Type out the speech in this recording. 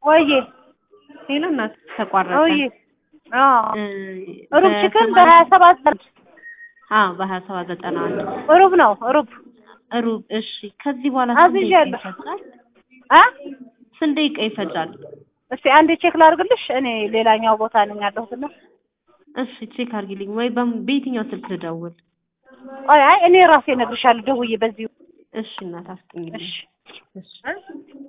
ወይዬ ሄሎ እናት ተቋረጠ። ወይዬ አዎ እ ሩብ ችክን በሰማንያ- በሀያ ሰባት አዎ በሀያ ሰባት ዘጠና አንድ ሩብ ነው ሩብ ሩብ። እሺ ከዚህ በኋላ ስንት ደቂቃ አዝዣለሁ። ይፈጃል? አ ስንት ደቂቃ ይፈጃል? እስቲ አንዴ ቼክ ላድርግልሽ። እኔ ሌላኛው ቦታ ነኝ ያለሁትና እሺ ቼክ አድርጊልኝ ወይ በም- በየትኛው ስልክ ልደውል? አይ አይ እኔ ራሴ እነግርሻለሁ ደውዬ በዚሁ እሺ እናት አስጠኝልኝ። እሺ እሺ እ